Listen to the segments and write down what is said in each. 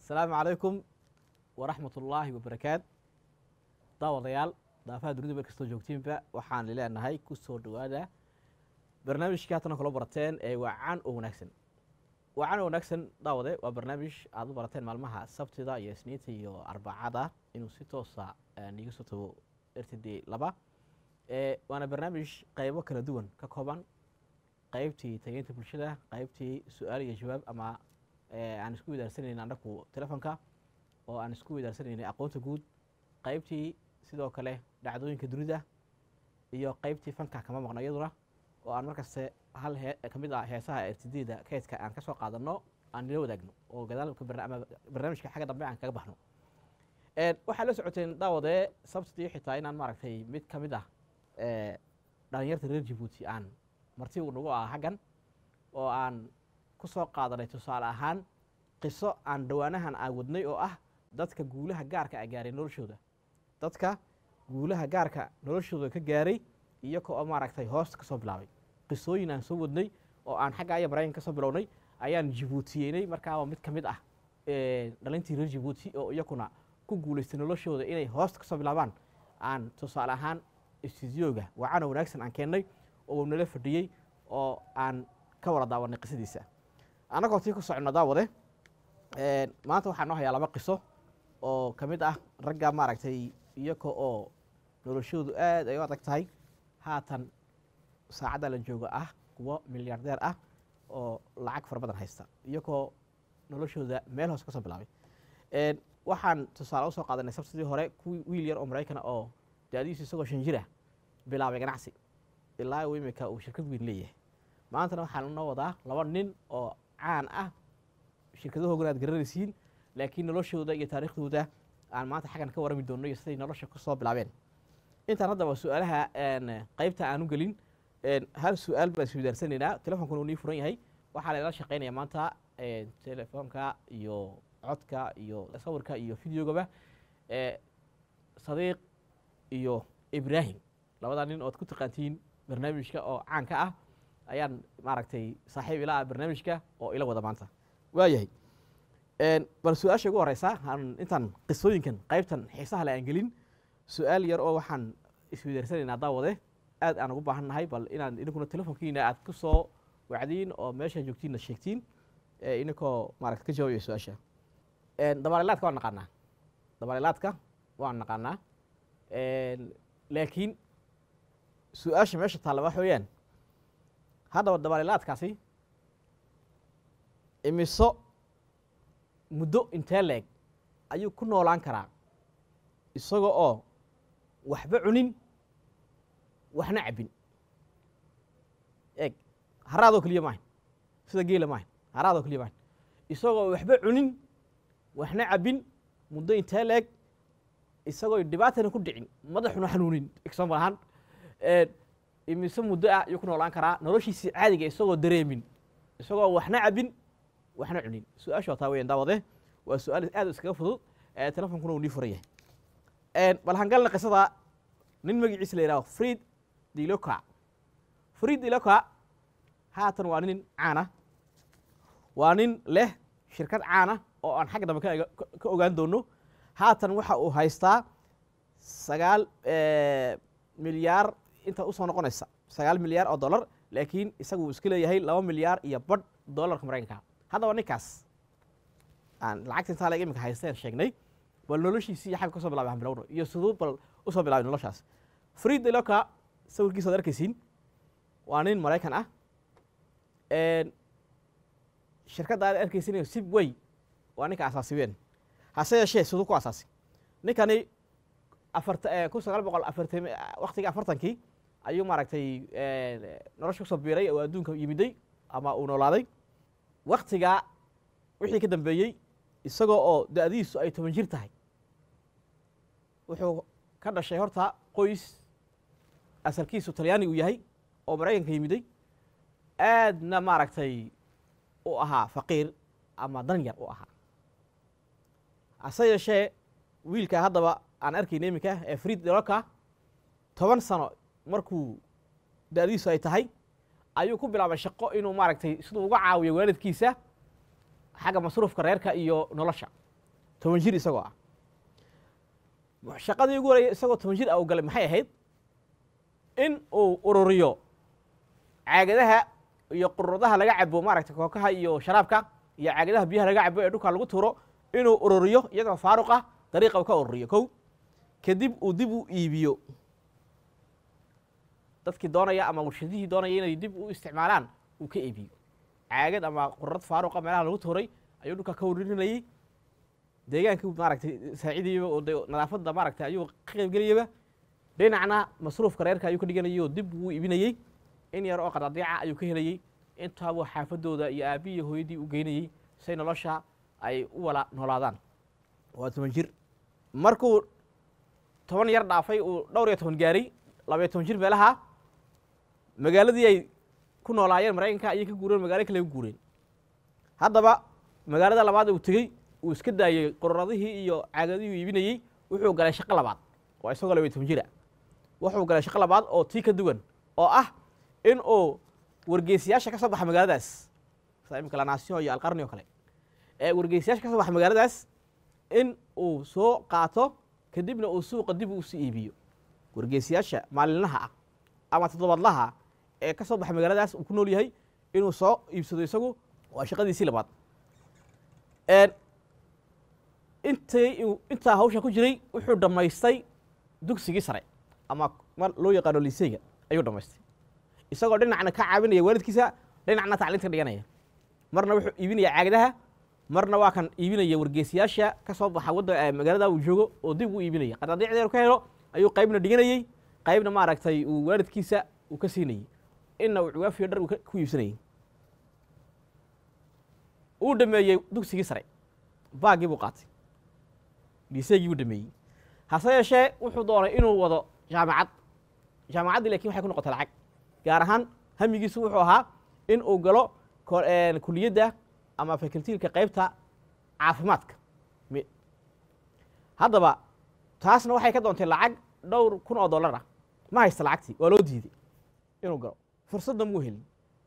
asalaamu calaykum waraxmat ullaahi wabarakaat daawadayaal daafaha dunida meel kastoo joogtiinba waxaan leenahay ku soo dhowaada barnaamijkii haatana kula barateen ee wacan oo wanaagsan wacan oo wanaagsan daawade waa barnaamij aad u barateen maalmaha sabtida iyo isniinta iyo arbacada inuu si toosa niiga soo tago r t d laba waana barnaamij qeybo kala duwan ka kooban qeybtii tageynta bulshada qeybtii su-aal iyo jawaab ama aan isku wadaarsanayna annaku telefonka oo aan isku wadaarsanayna aqoonta guud qeybtii sidoo kale dhacdooyinka dunida iyo qeybtii fanka kama maqno iyaduna oo aan markaste hal he ka mid ah heesaha r t d da keydka aan ka soo qaadano aan nila wadaagno oo gadaalka ama barnaamijka xagga dambe aan kaga baxno waxaad la socoteen daawade sabtidii xitaa inaan maaragtay mid ka mid ah dhalinyarta reer jabuuti aan marti uu nagu ah xaggan oo aan ku soo qaadanay tusaale ahaan qiso aan dhowaanahan aan wadnay oo ah dadka guulaha gaarka a gaaray noloshooda dadka guulaha gaarka noloshooda ka gaaray iyago oo maaragtay hoosta ka soo bilaabay qisooyin aan soo wadnay oo aan xagga aya maraykan ka soo bilownay ayaan jabuutiyeynay markaaba mid ka mid ah dhalintii reer jabuuti oo iyakuna ku guulaystay noloshooda inay hoosta ka soo bilaabaan aan tusaale ahaan istudiyooga wacana wanaagsan aan keennay oo nala fadhiyey oo aan ka wada daawanay qisadiisa annagoo tii ku soconno daawade maanta waxaa noo hayaa laba qiso oo ka mid ah ragga maaragtay iyaga oo noloshoodu aad ay u adag tahay haatan saacadda la jooga ah kuwo milyaardeer ah oo lacag fara badan haysta iyagoo noloshooda meel hoose ka soo bilaabay waxaan tusaale usoo qaadanay sabtidii hore kuwii wiil yar oo maraykana oo da-diisu isagoo shan jira bilaabay ganacsi ilaa uu imika uu shirkad weyn leeyahay maantana waxaa noo wadaa laba nin oo caan ah shirkadahoogana aad garanaysiin laakiin noloshooda iyo taariikhdooda aan maanta xaggan ka warami doonno iyo siday nolosha ku soo bilaabeen intaan haddaba su-aalaha qeybta aan u gelin hal su-aal baan iswidaarsanaynaa telefonkuna uu nii furan yahay waxaa lagala shaqeynaya maanta telefoonka iyo codka iyo sawirka iyo videogaba sadiiq iyo ibraahim labadaa nin ood ku taqaantiin barnaamijka oo caanka ah ayaan maaragtay saaxiib ila ah barnaamijka oo ila wada maanta waayahay bal su-aasha ugu horeysa aan intaan qisooyinkan qeybtan xiisaha le aan gelin su-aal yar oo waxaan iswidaarsanaynaa daawade aad aan ugu baahan nahay bal inaan idinkuna telefonkiina aad ku soo wacdiin oo meesha joogtiinna sheegtiin idinkoo maaragta ka jawaabaya su-aasha dabaalilaadka waan naqaanaa dabaalilaadka waan naqaanaa laakiin su-aasha meesha taalla waxa weeyaan haddaba dabaalilaadkaasi imiso muddo intee leeg ayuu ku noolaan karaa isaga oo waxba cunin waxna cabbin eeg haraadoo keliya maahan sida geela maahan haraadoo keliya maahan isagoo waxba cunin waxna cabbin muddo intee leeg isagoo dhibaatana ku dhicin madaxuna xanuunin example ahaan imise muddo ah ayuu ku noolaan karaa noloshiisii caadiga isagoo dareemin isagoo waxna cabbin waxna cunin su-aasha taa weyan daawade waa su-aal aad iskaga fudud telefonkuna uu nii furan yahay bal hangalna qisada nin magaciisa la yidhaho fried diloka fried diloka haatan waa nin caana waa nin leh shirkad caana oo aan xagga dambe ka ogaan doono haatan waxa uu haystaa sagaal milyaar inta usoo noqonaysa sagaal milyaar oo dollar laakiin isagu uu iska leeyahay laba milyaar iyo badh dollarka maraykanka haddaba ninkaas aan lacagta intaa leg imika haysteen sheegnay bal noloshiisii xagga kasoo bilabay aan bilowno iyo siduu bal usoo bilaabay noloshaas fried deloka sawirkiisa ad arkaysiin waa nin maraykan ah shirkadda aad arkaysin sib way waa ninka asaasibeen hase yeeshee siduu ku asaasi ninkani afarta kun sagaal boqol afartan waktigii afartankii ayuu maaragtay nolosha kusoo biiray oo adduunka yimiday ama uu noolaaday waktigaa wixii ka dambeeyey isagoo oo da-diisu ay toban jir tahay wuxuu ka dhashay horta qoys asalkiisu talyaani uu yahay oo maraykanka yimiday aadna maaragtay u ahaa faqiir ama danyar u ahaa hase yeeshee wiilka haddaba aan arkayna iminka ee fried deloka toban sano markuu da-diisu ay tahay ayuu ku bilaabay shaqo inuu maaragtay siduu uga caawiyo waalidkiisa xagga masruufka reerka iyo nolosha toban jir isagoo ah shaqadii ugu horeyay isagoo toban jir ah uu galay maxay ahayd in uu ururiyo caagadaha iyo qururadaha laga cabo maaragtay kookaha iyo sharaabka iyo caagadaha biyaha laga cabo ee dhulka lagu tuuro inuu ururiyo iyagoo faaruq ah dariiqa uu ka ururiyo kow kadib uu dib u iibiyo dadkii doonaya ama warshadihii doonaya inay dib u isticmaalaan uu ka iibiyo caagad ama qururad faaruqa meelaha lagu tuuray ayuu dhulka ka ururinayey deegaankii maaragtay saacidayaba oo de nadaafadda maaragtay ayuu ka qaybgelayaba dhinacna masruufka reerka ayuu ka dhiganayay oo dib uu iibinayey in yar oo qadaadiica ayuu ka helayey intaabuu xaafadooda iyo aabbihi iyo hooyadii u geynayey say nolosha ay u wala noolaadaan waa toban jir markuu toban yar dhaafay uu dhowr iyo toban gaaray labaiyo toban jir meelaha magaaladii ay ku noolaayeen maraykanka ayay ka guureen magaalo kale ka guureen haddaba magaalada labaad uu tegey uu iska daayey qururadihii iyo caagadihii uu iibinayey wuxuu galay shaqo labaad waa isagoo labaiyo toban jira wuxuu galay shaqo labaad oo tii ka duwan oo ah in uu wargeysayaasha ka soo baxa magaaladaas sida imika lanaasyo iyo alqarni oo kale ee wargeysayaasha ka soo baxa magaaladaas in uu soo qaato kadibna uu suuqa dib u sii iibiyo wargeysayaasha maalinlaha ah ama toddobaadlaha ee ka soo baxa magaaladaas uu ku nool yahay inuu soo iibsado isagu waa shaqadiisii labaad intay intaa hawsha ku jiray wuxuu dhammaystay dugsigii sare ama mar loo yaqaano liseyga ayuu dhammaystay isagoo dhinacna ka caawinaya waalidkiisa dhinacna tacliinta ka dhiganaya marna wuxuu iibinaya caagadaha marna waa kan iibinaya wargeysayaasha ka soo baxa wadda magaalada uu joogo oo dib u iibinaya qadaadiicdeer ka helo ayuu qaybna dhiganayey qaybna maaragtay uu waalidkiisa uu ka siinayey inna uu cuwaafiyo dhar uu ku iibsanayey uu dhameeyey dugsigii sare baagii buu qaatay liseegii buu dhameeyey hase yeeshee wuxuu doonay inuu wado jaamacad jaamacaddii lakin waxay ku noqotay lacag gaar ahaan hamigiisu wuxuu ahaa in uu galo kuliyadda ama facultiilka qaybta caafimaadka haddaba taasna waxay ka doontay lacag dhowr kun oo dollar ah ma haysta lacagtii waa loo diiday inuu galo fursadda muu helin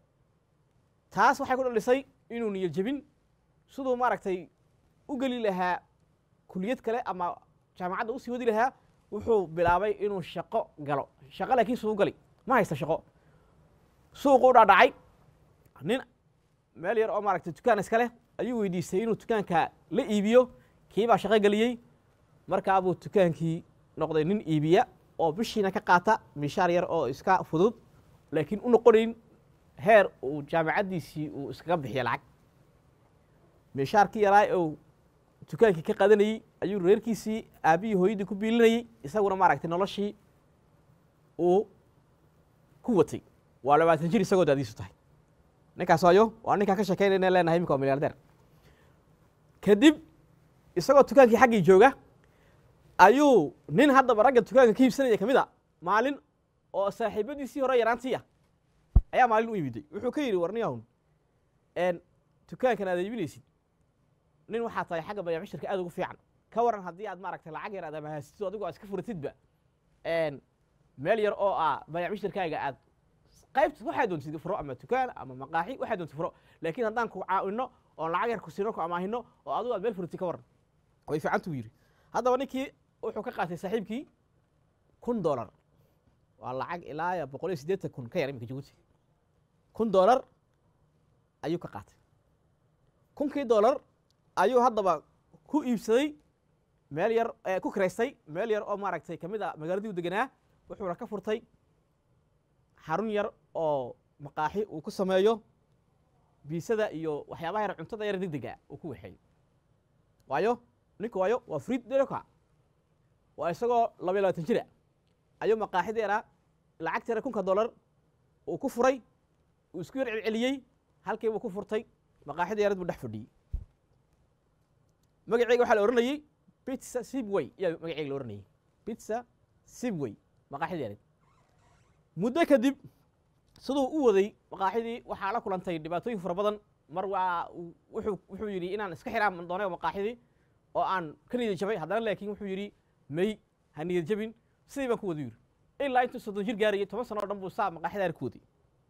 taas waxay ku dhalisay inuu niyo jebin siduu maaragtay u geli lahaa kuliyad kale ama jaamacadda usii wadi lahaa wuxuu bilaabay inuu shaqo galo shaqo laakiin suu gali ma haysta shaqo suuqu u dhaadhacay nin meel yar oo maaragtay dukaan iska leh ayuu weydiistay inuu dukaanka la iibiyo kiibaa shaqo geliyey markaabuu dukaankii noqday nin iibiya oo bishiina ka qaata mishaar yar oo iska fudud laakiin u noqonayn heer uu jaamacaddiisii uu iskaga bixiyo lacag mishaarkii yaraa uu dukaankii ka qadanayey ayuu reerkiisii aabbihii hooyadii ku biilinayey isaguna maaragtay noloshii uu ku watay waa labaatan jir isagoo daadiisu tahay ninkaas waayo waa ninkaan ka sheekeynayna leenahay imika waa milyardeer kadib isagoo dukaankii xaggii jooga ayuu nin haddaba ragga dukaanka ka iibsanaya ka mid a maalin oo saaxiibadiisii hore yaraantii ah ayaa maalin u yimiday wuxuu ka yidhi warniyahun dukaankan aad iibinaysid nin waxaa tahay xagga bayaamishirka aad ugu fiican ka waran haddii aad maaragtay lacag yar aad amahaasito adigoo aad iska furatidba meel yar oo ah bayaamishirkaaga aad qaybta waxaa doontid furo ama dukaan ama maqaaxi waxaa doontid furo laakiin haddaan ku caawino oon lacag yar ku siino ku amaahino oo adigu aad meel furatid ka waran way fiicantuu yidhi haddaba ninkii wuxuu ka qaatay saaxiibkii kun dollar waa lacag ilaa boqol iyo siddeetan kun ka yar iminka jabuuti kun dollar ayuu ka qaatay kunkii dollar ayuu haddaba ku iibsaday meel yar ku kiraystay meel yar oo maaragtay kamid a magaaladii u deganaa wuxuuna ka furtay xarun yar oo maqaaxi uu ku sameeyo biisada iyo waxyaabaha yar cuntada yar degdega uu ku waxeeyo waayo ninka waayo waa friid deroka waa isagoo laba iyo labaatan jira ayuu maqaaxida yaraa lacagta yara kunka dollar uu ku furay uu isku yar celceliyey halkii buu ku furtay maqaaxida yarad buu dhex fadhiyey magaceyga waxaa la ohanayey pitsa sibway ayaa magaceyga la ohanayey pitsa sibway maqaaxida yareed muddo kadib siduu u waday maqaaxidii waxaa la kulantay dhibaatooyin fara badan mar waa wuxuu wuxuu yidhi inaan iska xiraan doonay maqaaxidii oo aan ka niyad jabay haddana laakiin wuxuu yidhi may ha niyad jabin sidii baan ku wada yidhi ilaa intuu soddon jir gaarayay toban sano o dhan buu saa maqaaxidaari ku waday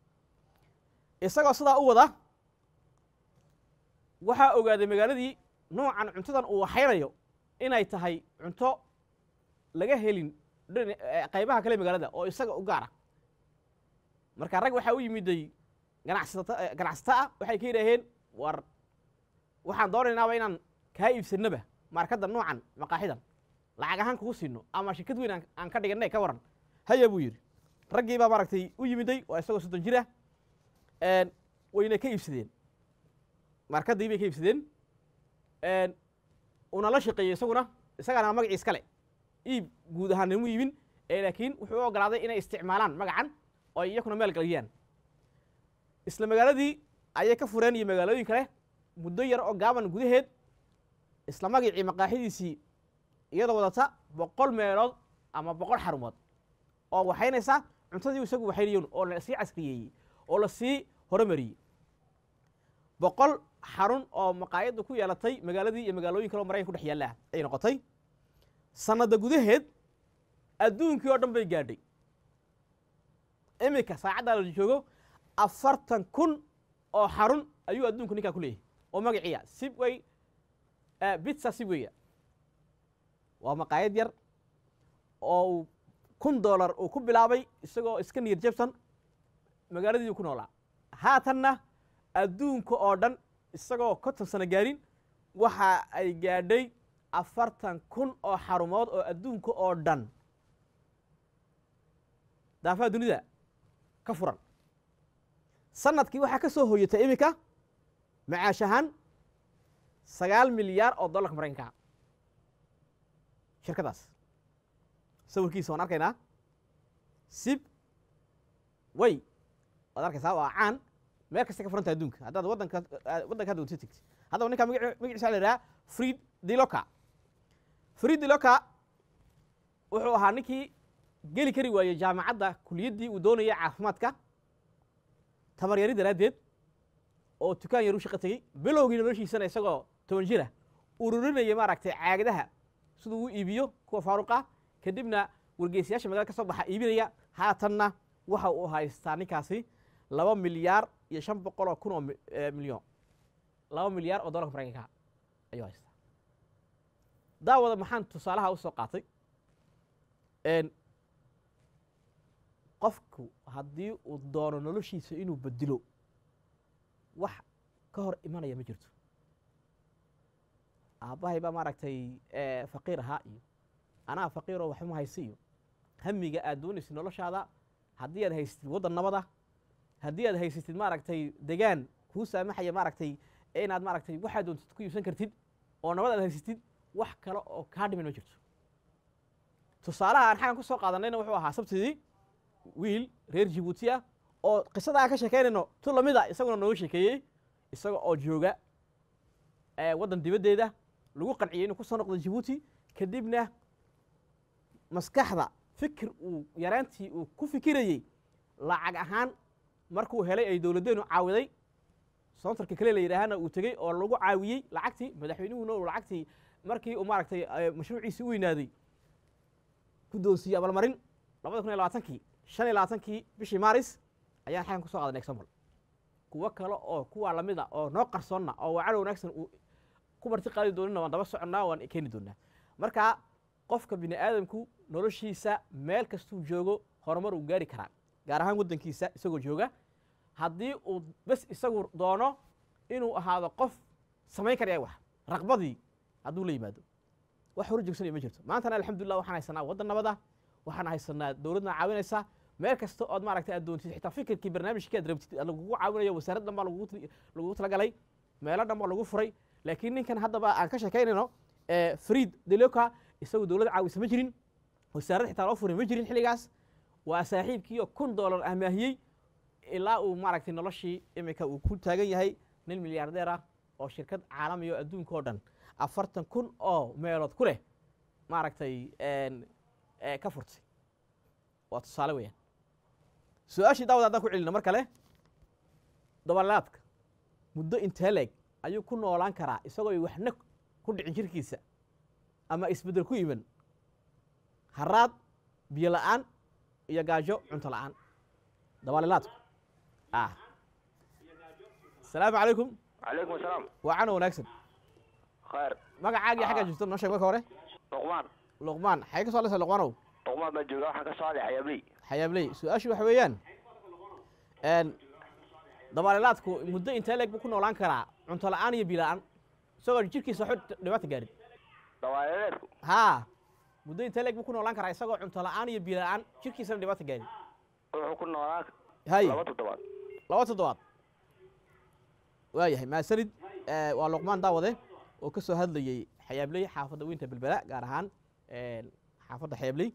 isagoo sidaa u wada waxaa ogaaday magaaladii noocan cuntadan uu waxaynayo inay tahay cunto laga helin dhin- eh, qaybaha kale magaalada oo isaga u gaara marka rag waxaa u yimiday ganacsata eh, ganacsato ah waxay ka yidhaaheen war waxaan doonaynaaba inaan kaa iibsanaba maarkadda noocan maqaaxidan lacag ahaan kugu siino ama shirkad weyn aan- aan ka dhiganay ka waran haya buu yidhi raggii baa maaragtay u yimiday waa isagoo soddon jir ah een, wayna ka iibsadeen maarkaddii bay ka iibsadeen een, una la shaqeeyey isaguna isagaana magacii iskale iib guud ahaan nimu iibin ee laakiin wuxuu u ogolaaday inay isticmaalaan magacan oo ay iyakuna meel galiyaan isla magaaladii ayay ka fureen iyo magaalooyin kale muddo yar oo gaaban gudaheed isla magacii maqaaxidiisii iyadoo wadata boqol meelood ama boqol xarumood oo waxaynaysa cuntadii isagu waxaynayoon oo la sii casriyeeyey oo la sii horumariyey boqol xarun oo maqaayadda ku yeelatay magaaladii iyo magaalooyin kale oo maraykan ku dhex yaalla ah ay noqotay sanada gudaheed adduunkii oo dhan bay gaadhay iminka saacaddaa la joogo afartan kun oo xarun ayuu adduunku ninkaa ku leeyahay oo magaciiya sibway bitsa sibwaya waa maqaayad yar oo uu kun dollar uu ku bilaabay isagoo iska niyad jabsan magaaladii uu ku noolaa haatanna adduunka oo dhan isagoo konton sano gaarin waxa ay gaadhay afartan kun oo xarumood oo adduunka oo dhan daafaha dunida ka furan sanadkii waxaa ka soo hoyatay iminka macaash ahaan sagaal milyaar oo dollarka maraykanka shirkadaas sawirkiisa waan arkaynaa sib way waad arkaysaa waa caan meel kasta ka furanta adduunka haddaad waddanka waddanka hadda wasi tegti haddaba ninka magaci- magaciisa waxaa la yidhaha fried diloka fried diloka wuxuu ahaa ninkii geli kari waayey jaamacadda kuliyaddii uu doonayay caafimaadka tabaryari daraaddeed oo dukaan yar u shaqo tegey bilowgii noloshiisana isagoo toban jira ururinaya maaragtay caagadaha siduu u iibiyo kuwa faaruqa kadibna wargeysayaasha magaalada ka soo baxa iibinaya haatanna waxa uu haystaa ninkaasi laba milyaar iyo shan boqol oo kun oo mi- eh, milyan laba milyaar oo dollarka maraykanka ayuu haystaa daawada maxaan tusaalaha u soo qaatay een, qofku haddii uu doono noloshiisa inuu bedilo wax ka hor imanaya ma jirto aabbahay baa maaragtay eh, faqiir ahaa iyo anaa faqiiroo waxma haysa iyo hamiga aad doonaysid noloshaada haddii aad haysatid waddan nabada haddii aad haysatid maaragtay degaan kuu saamaxaya maaragtay inaad maaragtay waxaad doontid ku iibsan kartid oo nabad aad haysatid wax kale oo kaa dhiman ma jirto tusaalaha aan xagan ku soo qaadanayna wuxuu ahaa sabtidii wiil reer jibuuti ah oo qisada aan ka sheekaynayno tu lamida isaguna nooga sheekeeyey isaga oo jooga eh, waddan dibaddeeda lagu qanciyey inuu ku soo noqdo jibuuti kadibna maskaxda fikir uu yaraantii uu ku fikirayey lacag ahaan markuu helay ay dowladdeenu caawiday soontarka kale la yidhaahana uu tegey oo lagu caawiyey lacagtii madaxweynuhuna uu lacagtii markii uu maaragtay eh, mashruuciisii u weynaaday guddoonsiiye abalmarin labada kun iyo labaatankii shan iyo labaatankii bishii maaris ayaan xagan ku soo qaadanay example kuwo kale oo kuwaa lamida oo noo qarsoonna oo wacalo wanaagsan uu ku marti qaadi doonina waan daba soconnaa waan keeni doonaa marka qofka bini aadamku noloshiisa meel kastuu joogo horumar uu gaari karaa gaar ahaan waddankiisa isagoo jooga haddii uu bes isagu doono inuu ahaado qof samayn karaya wax raqbadii hadduu la yimaado wax hor joogsanaya ma jirto maantana alxamdulillah waxaan haysanaa waddan nabada waxaan haysanaa dowladna caawinaysa meel kasta ood maaragtay aad doontid xitaa fikirkii barnaamijkii aad rabtid lagugu caawinayo wasaarad dhan baa lagugu tl- lagugu talagalay meelo dhan baa lagu furay laakiin ninkan haddaba aan ka sheekaynayno eh, fried deloka isagu dowladda caawisa ma jirin wasaarad xitaa loo furay ma jirin xilligaas waa saaxiibkiioo kun doolar amaahiyey ilaa uu maaragtay noloshii imika uu ku taagan yahay nin milyaardeer ah oo shirkad caalamiya oo adduunka oo dhan afartan kun oo meelood ku leh maaragtay een, ee, ka furtay waa tusaale weeyaan su-aashii daawad haddaan ku celino mar kale dabalaadka muddo intee leeg ayuu ku noolaan karaa isagoo waxna ku dhicin jirkiisa ama isbeddel ku iman haraad biyo la'aan iyo gaajo cunto la'aan dabalilaadku ah asalaamu calaykum calaykum asalaam waa cano wanaagsan khayr magacaagii xaggaa Ah. joogto noo sheeg marka hore luqmaan luqmaan xagee ka soo hadlaysaa luqmaanow luqmaan baa jooga waxaan ka soo hadlay xayaabley xayaabley su-aashu waxa weeyaan n dabaalilaadku muddo intee leeg buu ku noolaan karaa cunto la-aan iyo biila-aan isagoo jirkiisa waxba dhibaata gaarin dabaaleeleedku haa muddo intee leeg buu ku noolaan karaa isagoo cunto la-aan iyo biila-aan jirkiisana dhibaata gaarin wuxuu ku noolaa hay laba toddobaad laba toddobaad waayahay maasanid eh, waa luqmaan daawade oo ka soo hadlayey xayaabley xaafadda weynta belbela gaar ahaan een, xaafadda xayaabley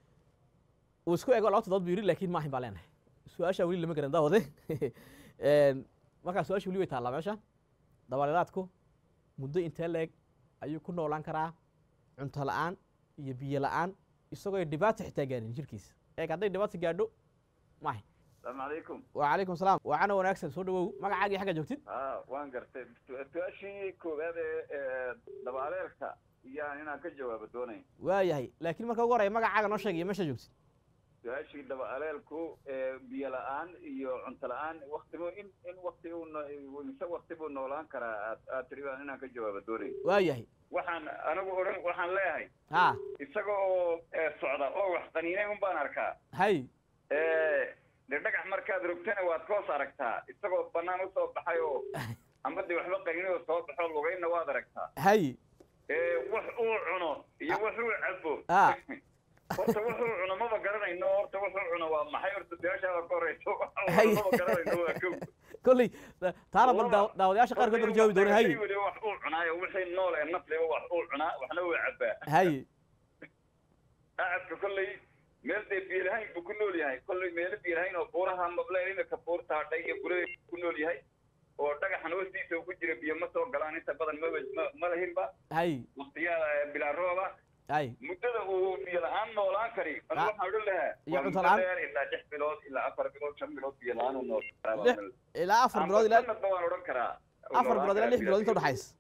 uu isku ego laba toddobaad buu yidhi laakiin maahin baa leenahay su-aashaa weli lama garan daawade Een, markaa su-aasha weli way taallaa meesha dabaalilaadku muddo intee leeg ayuu ku noolaan karaa cunto la-aan iyo biyo la-aan isagoo dhibaata xitaa gaarin jirkiisa eeg hadday dhibaata gaadho maahin asalaamu calaykum وعليكم السلام وعنا wanaagsan soo dhawow magacaagii xagga joogtid a waan gartay su-aashii koowaad ee dabaaleelka iyaan inaan ka jawaabo doonay waayahay laakiin marka ugu horaya magacaaga noo sheeg iyo meesha joogtid su-aashii dabaaleelku biyo la-aan iyo cunto la-aan waktibu in in wakti uu no- mise wakti buu noolaan karaa aad aad tiri baan inaan ka jawaabo doonay waayahay waxaan anigu odhan waxaan leeyahay ha isaga oo eh, socda oo wax qaniinay un baan arkaa hay de dhagax markaad rogtana waad koos aragtaa isagoo banaan usoo baxay oo ama de waxba qaniinay oo soo baxo lugayna waad aragtaa hay ee wax uu cuno iyo wax uu cabo Ah. horta wuxuu cuno maba garanayno horta wuxuu cuno waa maxay horta su-aashaada ka horeyso Hay. maba garanayno waa kow kolley taana bal daaw- daawadayaasha qaarkood baa jawaabi doona hay weli wax uu cunaayo wixii nool ee nafliba wax uu cunaa waxna uu cabaa hay acadka kolley meel dee biyo-lahayn buu ku nool yahay kolley meelo biyo-lahayn oo buuraha mable imika buurta hadhay iyo gurada ku nool yahay oo dhagaxan hoostiisa uu ku jira biyo ma soo galaan inta badan maba ma- ma lahinba hay waqtiyada bilaa rooba hay muddada uu biyo la-aan noolaan kari Ah. anu waxaan odhan lahaa Iyo waa cunto muddo la-aan? dheer ilaa lix bilood ilaa afar bilood shan bilood biyo la-aan uu nool Lix ilaa afar bilood ilaa sanadba waan odhan karaa afar bilood ilaa lix bilood inta udhaxaysa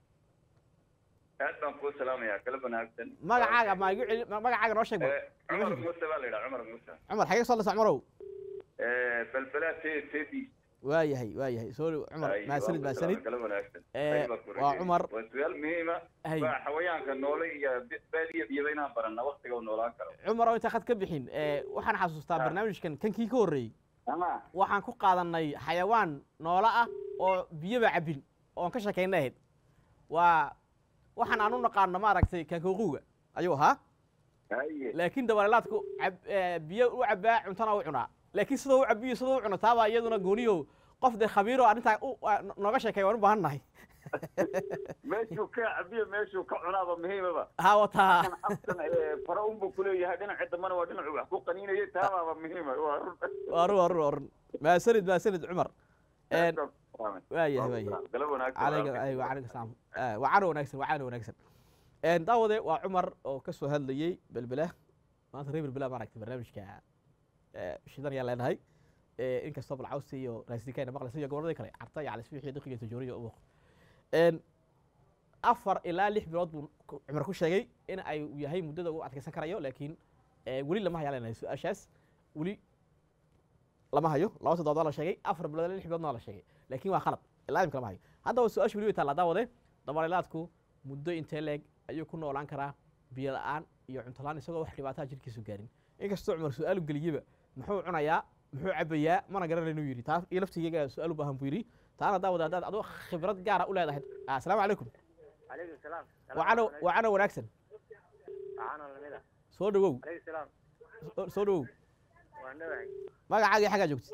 aad baan kuu salaamayaa kala wanaagsan magacaaga ma igu celi ma- magacaaga noo sheeg bal Eh, cumar muuse baa la yidhaha cumar muuse cumar xagee ka soo hadlaysa cumarow Eh, balbalaa te tedi waayahay waayahay soo dhow cumar maasanid maasanid kala wanaagsan Eh, Ayba ku waa rajay. Cumar. waa su-aal muhiima hay waa xawayaanka noole iyo bi- baadiya biyaba inaan baranna waktiga uu noolaan karo cumar oo inta khad ka bixin eh, waxaan xasuustaa Ah. barnaamijkan kankii ka horreeyey ama waxaan ku qaadanay xayawaan noolo ah oo biyaba cabbin oon ka sheekaynay ahayd waa waxaan aan u naqaano maaragtay kankooquga ayuu ahaa haye laakiin dabaalilaadku cab- eh, biyo u cabbaa cuntana u cunaa laakiin sidoo u cabbiyo sidoo u cuno taabaa iyaduna gooniyo qof dee khabiiro arrintaa u- a- no- nooga sheekay waan u baahan nahay meeshuu ka cabiyo meeshuu ka cunaaba muhiimaba ha wataa kan afkan ee fara unbuu kuleeyahay dhinaca dambana waa dhinacu wax ku qaniinayay taabaaba muhiima waa run waa run waa run waa run maasanid maasanid cumar En, waayahay waayahay gala wanaagsan عليك ايوه عليك السلام آه وعنا ونكسر وعنا ونكسر ان داوده waa cumar oo ka soo hadlayay belbela maanta reer belbela baan aragtay barnaamijka ee shidan yaa leenahay ee inkastoo balcawsi iyo raasdikayna maqlaysa iyo gobolada kale carta iyo calisfiix iyo daqiiqa tajooriya u muuqdo een afar ilaa lix bilood buu ku- cumar ku sheegay in ay uu yahay muddada uu adkaysan karayo laakiin ee weli lama hayaa leenahay su-aashaas weli lama hayo laba toddobaad waa la sheegay afar bilood ilaa lix biloodna waa la sheegay laakiin waa qalad ilaa imika lama hayo haddaba su-aasha weli way taallaa daawade dabaalilaadku muddo intee leeg ayuu ku noolaan karaa biyo la-aan iyo cunto la-aan isagoo wax dhibaataa jirkiisu gaarin inkastoo cumar su-aalu geliyeba muxuu cunayaa muxuu cabayaa mana garanaynu yidhi taa iyo laftigeyga su-aal u baahan buu yidhi taana daawade haddaad adoo khibrad gaara u leedahay asalaamu calaykum عليكم السلام wacano wacano wanaagsan عانا لمدا soo dhawow عليكم السلام soo- soo dhawow وانا magacaagii xaggaa joogtid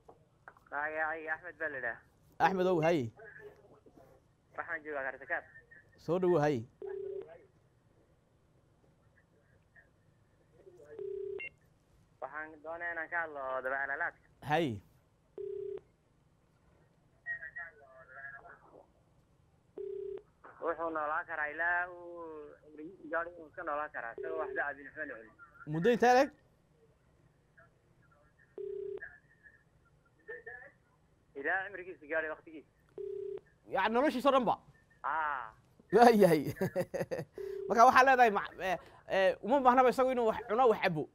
معي احمد بلده axmedow haye waxaan joogaa garsakaad soo dhawow haye waxaan doonaa inaan ka hadlo dabaalaalaadka haye wuxuu noolaan karaa ilaa uu cimrigiisa gaadho inuu iska noolaan karaa isagoo waxba cabin waxba la celin muddo intee leeg ilaa cimrigiisa gaadhay waktigiisa yani noloshiisao dhan ba aa waayahay marka waxaa leedahay ma- eh, eh, uma baahnaba isagu inuu wax cuno wax cabo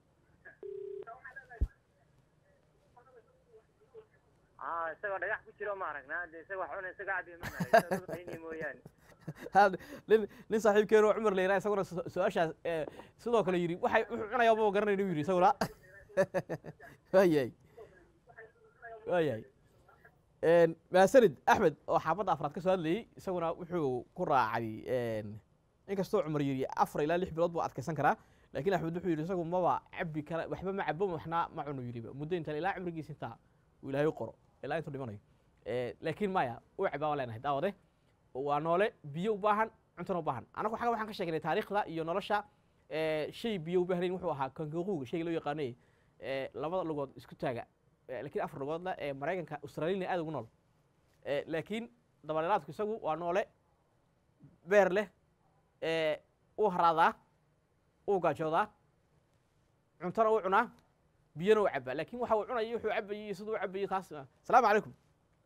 aa isagoo dhagax ku jiro ma aragnaa de isaga wax cuna isaga cabi ma arag isagoo qayni mooyaane Had- nin nin saaxiibkeenu oo cumar la yidhaha isaguna su- su-aashaas eh, sidoo kale yidhi waxay wuxuu cunaya ma garanay inuu yidhi isaguna waayahay waayahay Een, mahadsanid axmed oo xaafadda afraad ka soo hadlayey isaguna wuxuu ku raacay een, inkastoo cumar yidhi afar ilaa lix bilood buu adkaysan karaa laakiin axmed wuxuu yidhi isagu maba cabi kara waxba ma cabo waxna ma cuno yidhiba muddo intaan ilaa cumrigiisa intaa uu ilaahay u qoro ilaa intuu dhimanayo Eh, laakiin maya u cabaa waan leenahay daawade waa noole biyo u baahan cuntona u baahan anagu xagga waxaan ka sheegnay taariikhda iyo nolosha eh, shay biyo u baahnayn wuxuu ahaa kangaquuga shayga loo yaqaanay eh, labada lugood isku taaga Eh, laakiin afar lugoodna ee maraykanka australiana aad ugu nool Eh, laakiin dabaleelaadku isagu waa noole beer leh eh, uu haraadaa uu gaajoodaa cuntona uu cunaa biyona uu cabaa laakiin waxa uu cunayo wuxuu cabayo iyo siduu u cabayo taas asalaamu calaykum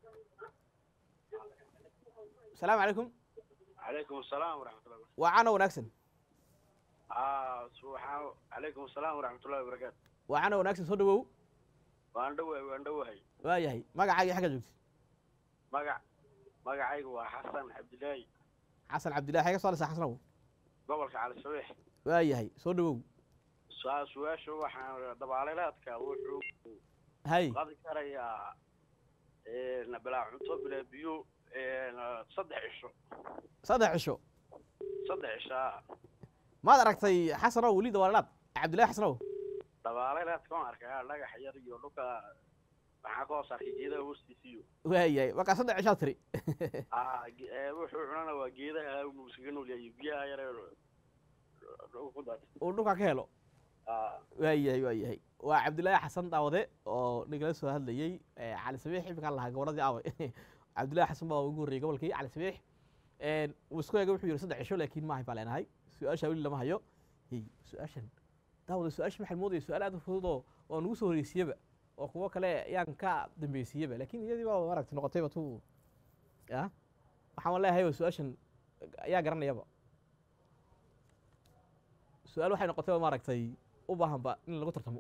asalaamu calaykum عليكم السلام ورحمة الله وبركاته. waa cano wanaagsan آه سبحان عليكم السلام ورحمة الله وبركاته. waa cano wanaagsan soo dhawow وأنا دوي وأنا دوي waa yahay magacaaga xagga joogtid مقع مقعي هو حسن عبد الله xasan cabdillahi xagga soo lesa xasanow قبلك على الصبيح. waa yahay soo dhawow سؤال سؤال شو وحنا دباليلاتك وحو hay قد كريا إيه نبلا عنتو بلا بيو إيه صدح عشو saddex cisho صدح عشاء maad aragtay xasanow weli dawaalaad cabdillahi xasanow دباليلاتك ما أركها لقى حيار يولوكا waxaa ka hoos arkay geedaha hoostiisiyo waa yahay markaa saddex cishaad tiri wuxuu cunana waa geedaha uu iskaga nool yahay biyaha yare ku daatay uu dhulkaa ka helo waa yahay waa yahay waa cabdillaahi xasan daawade oo nagala soo hadlayey eh, cali sabiix iminkaan lahaa gabadhadii aaway cabdillahi xasan baa ugu horreeyey gobolkii cali sabiix Een, wuu isku eegay wuxuu yidhi saddex cisho laakiin maahay baa leenahay su-aasha weli lama hayo hey su-aashan daawade su-aasha maxay moodaya su-aal aad u fududoo oo nagu soo horeysiiyeba oo kuwo kale yaan ka dambeysiyeba laakiin iyadii baa maaragtay noqotayba tu ya waxaan leeyahay waa su-aashan ayaa garanayaba su-aal waxay noqotayba maaragtay u baahanba in lagu tartamo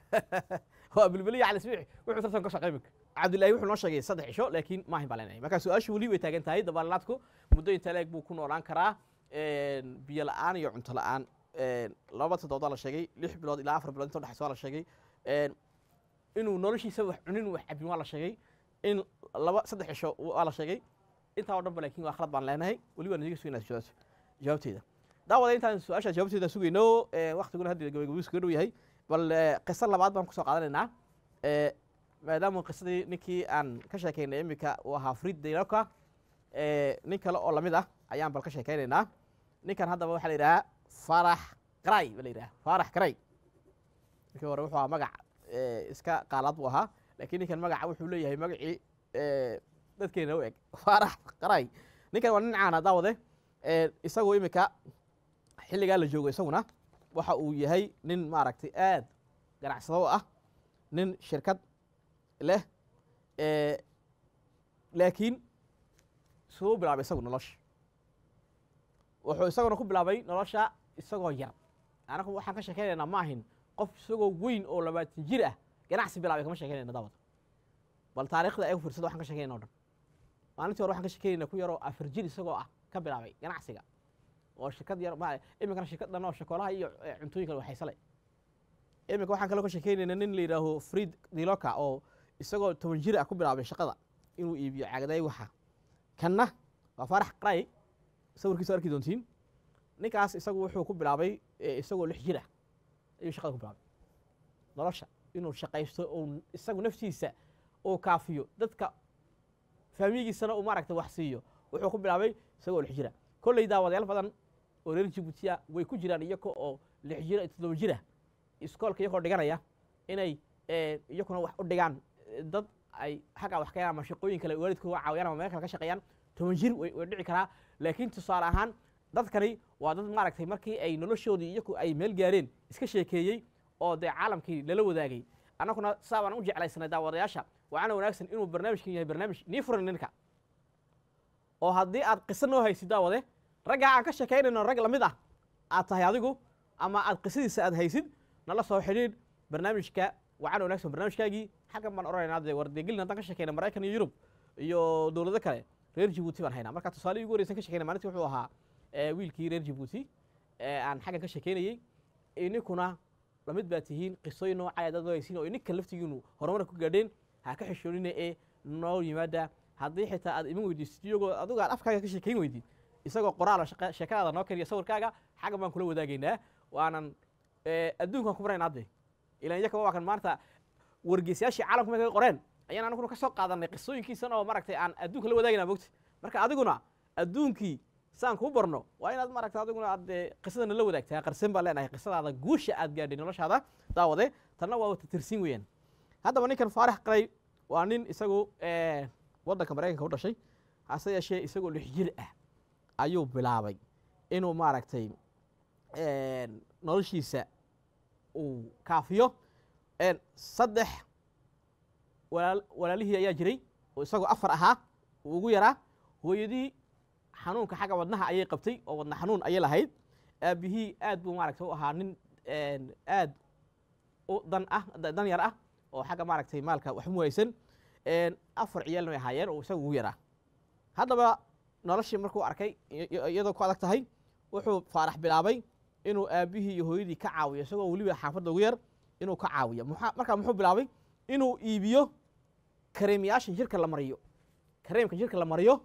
waa bilbiliya cali sbiix wuxuu tartan ka shaqey iminka cabdillahi wuxuu noo sheegay saddex cisho laakiin maahin baa leenahay marka su-aashu weli way taagan tahay dabaalaadku muddo inta leeg buu ku noolaan karaa een, biyo la-aan iyo cunto la-aan een, laba toddobaadaa la sheegay lix bilood ilaa afar bilood inta udhexaysa waa la sheegay een, inuu noloshiisa wax cunin wax cabin waa la sheegay in laba saddex cisho waa la sheegay intaa oo dhan ba laakiin waa khalad baan leenahay weli waan idiga sugaynaa su-aasha jawaabteeda daawada intaan su-aasha jawaabteeda sugayno ee, waqtiguna hadda gabagabuu iskaga dhow yahay bal ee, qiso labaad baan kusoo qaadanaynaa ee, maadaama qisadii ninkii aan ka sheekaynay iminka uu ahaa frid dayloka nin kale oo lamid ah ayaan bal ka sheekaynaynaa ninkan haddaba waxaa la yidhahaa farax qaray ba la yidhaha farax qaray ninkii hore wuxuu ahaa magac ee, iska qaalaad buu ahaa laakiin ninkan magaca wuxuu leeyahay magacii ee, dadkeena u eg farax qaray ninkan waa nin caana daawade ee, isagoo iminka xilligaa la joogo isaguna waxa uu yahay nin maaragtay aad ganacsado u ah nin shirkad leh ee, laakiin siduu u bilaabay isagu nolosha wuxuu isaguna ku bilaabay nolosha isagoo yar anagu waxaan ka sheekaynaynaa ma ahin qof isagoo weyn oo labaatan jir ah ganacsi bilaabay kama sheekaynayna daawad bal taariikhda ay u fiirsada waxaan ka sheekaynayna o dhan maalintii hore waxaan ka sheekaynayna ku yaroo afar jir isagoo ah ka bilaabay ganacsiga oo shirkad yar ma iminkana shirkad dhan oo shakolaha iyo eh, cuntooyinka waxaysale iminka waxaan kaloo ka sheekaynayna nin la yidhaaho fried diloka oo isagoo toban jir ah ku bilaabay shaqada inuu iibiyo caagaday waxa kanna waa farax qaray sawirkiisa arki doontiin ninkaas isagu wuxuu ku bilaabay eh, isagoo lix jir ah ayuu shaqada ku bilaabay nolosha inuu shaqaysto uu isagu naftiisa uu kaafiyo dadka faamiyigiisana uu maaragta wax siiyo wuxuu ku bilaabay isagoo lix jira kolley daawadayaal badan oo reer jibuutiya way ku jiraan iyaga oo lix jira iyo toddoba jira iskoolka iyagoo dhiganaya inay eh, iyaguna wax u dhigaan eh, dad ay xagga wax ka ama shaqooyin kale waalidkooda caawiyaan ama meel kale ka shaqeeyaan toban jir way way dhici karaa laakiin tusaale ahaan dadkani waa dad maaragtay markii ay noloshoodii iyagu ay meel gaareen iska sheekeeyey oo dee caalamkii lala wadaagay annaguna saa baan u jeclaysanay daawadayaasha waxaana wanaagsan inuu barnaamijkan yahay barnaamij nii furan ninka oo haddii aad qiso noo haysid daawade raggaa aan ka sheekaynayno rag lamid ah aad tahay adigu ama aad qisadiisa aad haysid nala soo xidhiidh barnaamijka waxaana wanaagsan barnaamijkaagii xaggan baan odhanaynaa dee war dee gelin haddaan ka sheekayna maraykan iyo yurub iyo dowlado kale reer jibuuti baan haynaa marka tusaale ugu horeysan ka shekeynay maalintii wuxuu ahaa eh, wiilkii reer jibuuti ee aan xaggan ka shekeynayey ininkuna lamid baa tihiin qisooyin noocaya dad haysiin oo ininka laftigiinu horumar ku gaadheen ha ka xishoonina ee noo yimaada haddii xitaa aad iman weydiisid iyagoo adigu aad afkaaga ka sheekayn weydid isagoo qoraal oo shaqa- sheekadaada noo kariya sawirkaaga xaggan baan kula wadaagaynaa waanan eh, adduunkan ku maraynaa hadde ilan iyaka waa kan maanta wargeysayaashii caalamku markay qoreen ayaan anaguna ka soo qaadanay qisooyinkiisan oo maaragtay aan adduunka la wadaagayna mogta marka adiguna adduunkii saan kuu barno waa inaad maaragta adiguna aad eh, qisadana la wadaagtaa qarsan baan leenahay qisadaada guusha aad gaadhay noloshaada daawade tanna waa wata tirsiin weeyaan haddaba ninkan faarax qalay waa nin isagu eh, waddanka maraykanka u dhashay hase yeeshee isagoo lix jir ah ayuu bilaabay inuu maaragtay een, noloshiisa uu kaafiyo een, saddex walaal- walaalihii ayaa jiray oo isagoo afar ahaa uu ugu yaraa hooyadii xanuunka xagga wadnaha ayay qabtay oo wadna xanuun ayay lahayd aabihii aad buu maaragtay u ahaa nin een, aad u dan ah da- dan yar ah oo xagga maaragtay maalka wax mu haysan een, afar ciyaalna way ahaayeen oo isaga ugu yaraa haddaba noloshii markuu arkay i- i- iyadoo ku adag tahay wuxuu faarax bilaabay inuu aabihii iyo hooyadii ka caawiyo isagoo weliba xaafadda ugu yar inuu ka caawiyo muxaa- markaa muxuu bilaabay inuu iibiyo kareemyaasha jirka la mariyo kareemka jirka la mariyo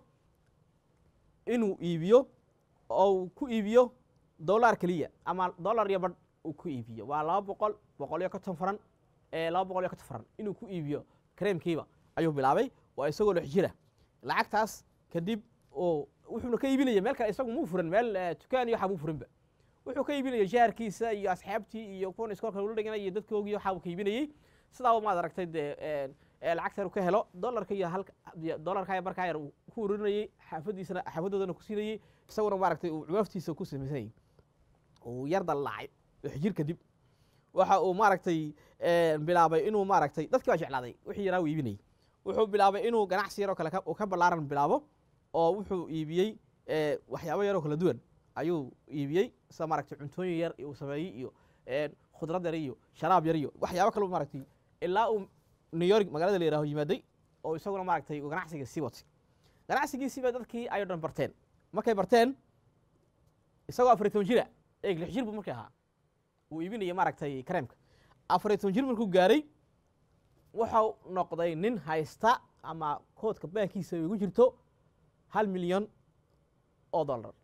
inuu iibiyo oo uu ku iibiyo dollar keliya ama dollar iyo badh uu ku iibiyo waa laba boqol boqol iyo konton faran ee laba boqol iyo konton faran inuu ku iibiyo kareemkiiba ayuu bilaabay waa isagoo lix jira lacagtaas kadib oo wuxuuna ka iibinaya meel kale isagu muu furan meel eh, dukaan iyo waxaa muu furinba wuxuu ka iibinaya jaarkiisa iyo asxaabtii iyo kuwan iskoolka ula dhiganay iyo dadkoogii waxaa uu ka iibinayey sidaa maad aragtay dee een, ee lacagta yar uu ka helo dollarka iyo halka iyo dollarka iyo markaa yar uu ku ururinayey xaafadiisana xaafadoodana ku siinayey isaguna maaragtay uu cuwaaftiisa ku samaysanayey uu yar dallacay wix jir kadib waxa uu maaragtay een, bilaabay inuu maaragtay dadkii baa jeclaaday wixii yaraa uu iibinayey wuxuu bilaabay inuu ganacsi yaroo kale ka- uu ka ballaaran bilaabo oo wuxuu iibiyey ee, waxyaabo yaroo kala duwan ayuu iibiyey sida maaragtay cuntooyin yar uu sameeyey iyo een, khudrad yar iyo sharaab yar iyo waxyaabo kale maaragtay ilaa uu new york magaalada la yihaaho yimaaday oo isaguna maaragtay uu ganacsiga sii watay ganacsigiisiiba dadkii ayuu dhan barteen markay barteen isagoo afar iyo toban jira eeg lix jir buu markii ahaa uu iibinaya maaragtay kareemka afar iyo toban jir markuu gaaray wuxuu noqday nin haysta ama koodka baankiisa ay ugu jirto hal milyan oo dollar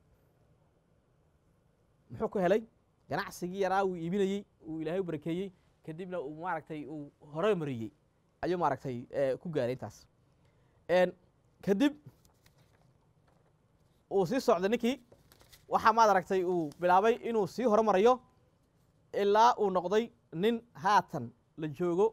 muxuu ku helay ganacsigii yaraa uu iibinayey uu ilaahay u barakeeyey kadibna uu maaragtay uu hore mariyey ayuu maaragtay eh, ku gaaray intaas En, kadib uu sii socday ninkii waxaa maad aragtay uu bilaabay inuu sii horumarayo ilaa uu noqday nin haatan la joogo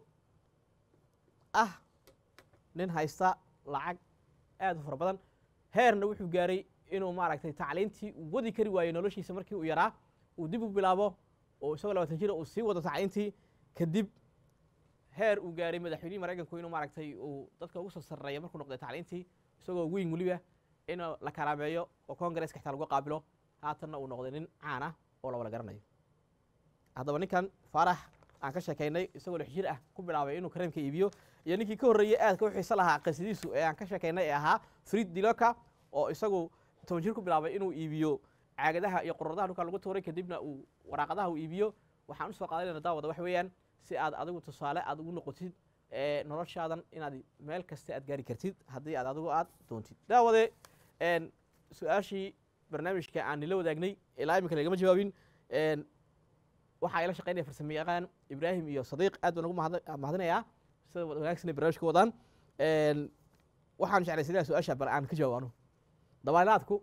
ah nin haysta lacag aad u fara badan heerna wuxuu gaaray inuu maaragtay tacliintii uu wadi kari waayo noloshiisa markii uu yaraa uu dib u bilaabo oo isagoo labaatan jira uu sii wado tacliintii kadib heer uu gaaray madaxweynihii maraykanku inuu maaragtay uu dadka ugu soo sarreeya markuu noqday tacliintii isagoo weyn weliba in la karaameeyo oo kongareska xitaa lagu qaabilo haatanna uu noqday nin caan ah oo la wada garanayo haddaba ninkan faarax aan ka sheekaynay isagoo lix jir ah ku bilaabay inuu kareemka iibiyo iyo ninkii ka horreeyey aadka u xiiso lahaa qisadiisu ee aan ka sheekaynay ee ahaa fried diloka oo isagu toban jir ku bilaabay inuu iibiyo caagadaha iyo quradaha dhulka lagu tuuray kadibna uu waraaqadaha uu iibiyo waxaan usoo qaadanayna daawada wax weeyaan si aad adigu tusaale aad ugu noqotid ee noloshaadan inaad meel kasta aad gaari kartid haddii aad adigu aad doontid daawade een, su-aashii barnaamijka aan nila wadaagnay ilaa iminka lagama jawaabin een, waxaa ila shaqeynaya farsamo yaqaan ibraahim iyo sadiiq aad baan ugu mahad- mahadinayaa sida wanaagsan ay barnaamijka wadaan Een, waxaan jeclaysanaya su-aasha bal aan ka jawaabano dabaalaadku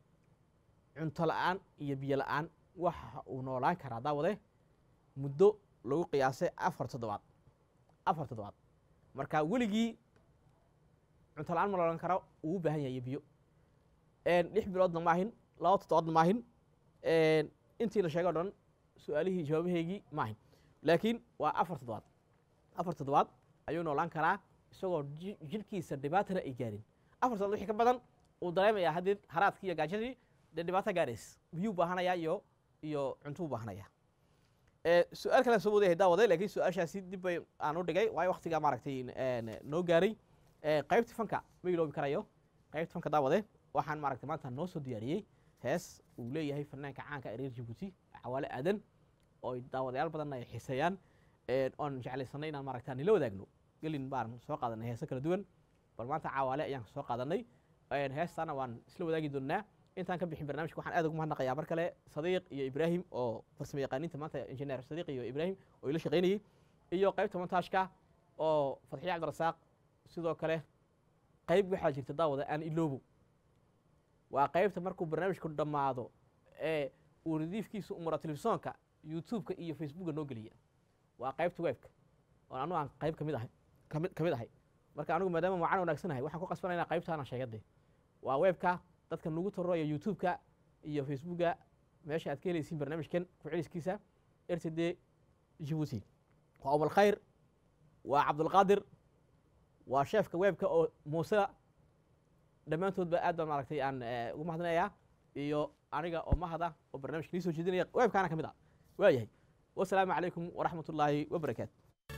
cunto la'aan iyo biyo la'aan waxa uu noolaan karaa daawade muddo lagu qiyaasay afar toddobaad afar toddobaad marka weligii cunto la'aan ma noolan karo uu u baahan yahay iyo biyo Een, lix biloodna maahin laba toddobaadna maahin Een, intii la sheegay o dhan su-aalihii jawaabaheygii maahin laakiin waa afar toddobaad afar toddobaad ayuu noolaan karaa isagoo ji- jidhkiisa dhibaatana ay gaarin afar toddobaad wixii ka badan uu dareemayaa haddii haraadkii iyo gaajadii dee dhibaato gaarays biyuu baahanayaa iyo iyo cuntuu baahanayaa Eh, su-aal kale soo wadayahay daawade laakiin su-aashaasi dib bay aan u dhigay waayo waktigaa maaragtay een, noo gaaray Eh, qaybtii fanka ma iloobi karayo qaybta fanka daawade waxaan maaragtay maanta noo soo diyaariyey hees uu leeyahay fanaanka caanka ee reer jibuuti cawaale aadan oo ay daawadayaal badanna ay xiiseeyaan een, oon jeclaysanay inaan maaragta nila wadaagno gelin baan soo qaadanay heeso kala duwan bal maanta cawaale ayaan soo qaadanay een, heestaana waan isla wadaagi doonaa intaan ka bixin barnaamijka waxaan aad ugu mahadnaqayaa mar kale sadiiq iyo ibraahim oo farsamo yaqaaniinta maanta injineer sadiiq iyo ibraahim oo ila shaqaynayey iyo qaybta montaajka oo fadxiye cabdirasaaq sidoo kale qayb waxaa jirta daawada aan iloobo waa qaybta markuu barnaamijku dhammaado ee uu radiifkiisa umura telefisonka youtube-ka iyo facebooka noo geliya waa qaybta webka oo anu aan qayb kamid ahay kamid kamid ahay marka anigu maadaama macaan wanaagsanahay waxaan ku qasbanaya inaan qaybtaana sheegade waa webka dadka nagu taroraya youtube-ka iyo facebooka meesha aad ka helaysiin barnaamijkan ku celiskiisa rtd jibuuti waa umal khayr waa cabdulqaadir waa sheefka webka oo muuse dhammaantoodba aad baan maaragtay aan eh, ugu mahadinayaa iyo aniga oo mahada oo barnaamijka nii soo jeedinaya webkaana ka mid ah waayahay wasalaamu calaykum waraxmat ullaahi wabarakaatu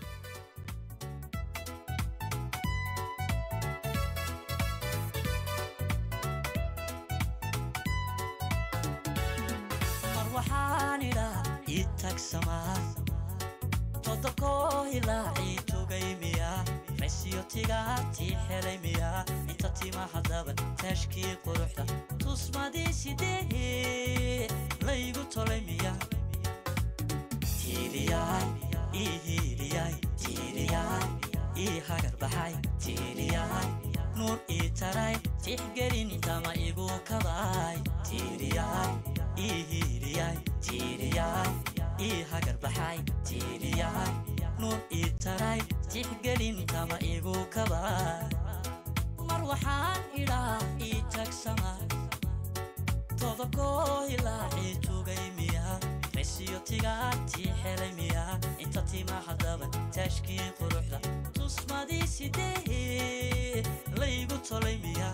mar waxaan idhaa ii tagsamaa todobkoo hilaacii tugay miya raysiyo tigaatii helay miya inta timaha daban taashkii quruxda tusmadii sidee laygu tolay miya tiiriyaay ii hiiliyaay tiiriyaay ii hagar baxay tiiriyaay nuur ii taray tixgelin intama igu kabaay tiiriyaay ii hiiliyaay tiiriyaay ii hagar baxay tiiriyaay nuur ii taray tixgelin intama igu kabaay mar waxaan idhaa ii tagsama todobkoo hilaacii tugay miya raysiyo tigaatii helay miya inta timaha daban taashkii quruxda tusmadii sidee laygu tolay miya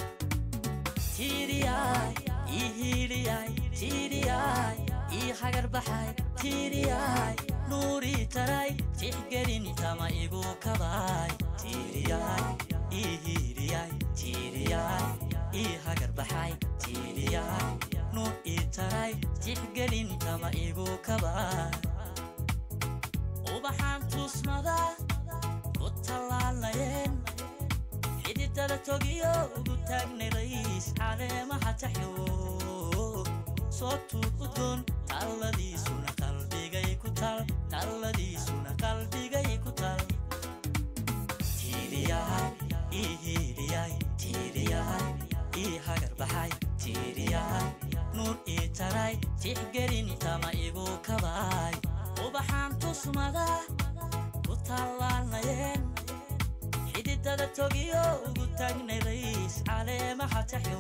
tiiriyaay ii hiiliyaay tiiriyaay ii hagar baxay tiiriyaay nuurii taray tixgelin intama igu kabaay tiiriyaay ii hiiliyaay tiiriyaay ii hagar baxay tiiriyaay nuur ii taray tixgelin intama igu kabaay ubaxaan tusmada ku tallaalayeen xididada togiyo ugu taagnay rays caleemaha taxyo soo tuur udgoon talladiisuna qalbigay ku tal talladiisuna qalbigay ku tal tiiriyaay ii hiiliyaay tiiriyaay ii hagar baxay tiiriyaay nuur ii taray tixgelin intama igu kabaay ubaxaan tusmada ku tallaalayeen xididada togiyo ugu taagnay rays caleemaha taxyo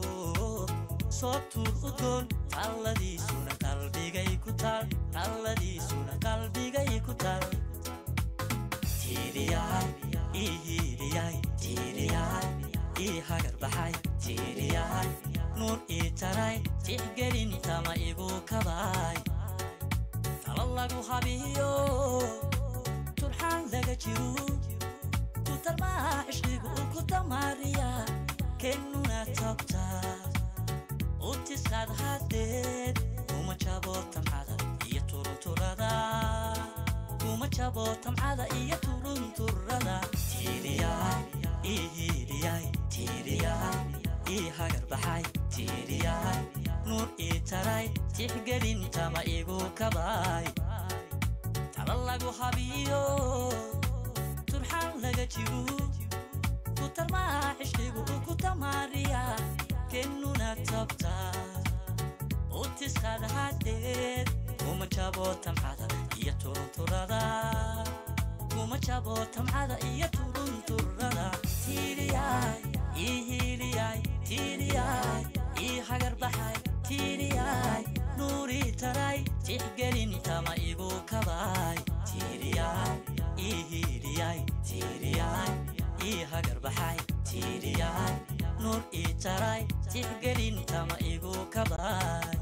soo tuur udgoon talladiisuna qalbigay ku tal talladiisuna qalbigay ku tal tiiriyaay ii hiiliyaay tiiriyaay ii hagar baxay tiiriyaay nuur ii taray tixgelin intama igu kabaay talo lagu habiyo turxaan laga jiro kutalmaa cishqigu ku damaariya kennuna togtaa utiskaad hadeed kuma jabo tamcada iyo turunturada kuma jabo tamcada iyo turunturada tiiriyaay ii hiiliyaay tiiriyaay ii hagar baxay tiiriyaay nuur ii taray tixgelin tama igu kabaay tala lagu habiyo turxaan laga jiro kutalmaa cishqigu ku damaariya kennuna tabta utiskaad hadeed kuma jabo tamcada iyo turunturada kuma jabo tamcada iyo turunturada tiiriyaay ii hiiliyaay tiiriyaay ii hagar baxay tiiriyaay nuurii taray tixgelin tama igu kabaay tiiriyaay ii hiiliyaay tiiriyaay ii hagar baxay tiiriyaay nuur ii taray tixgelin tama igu kabaay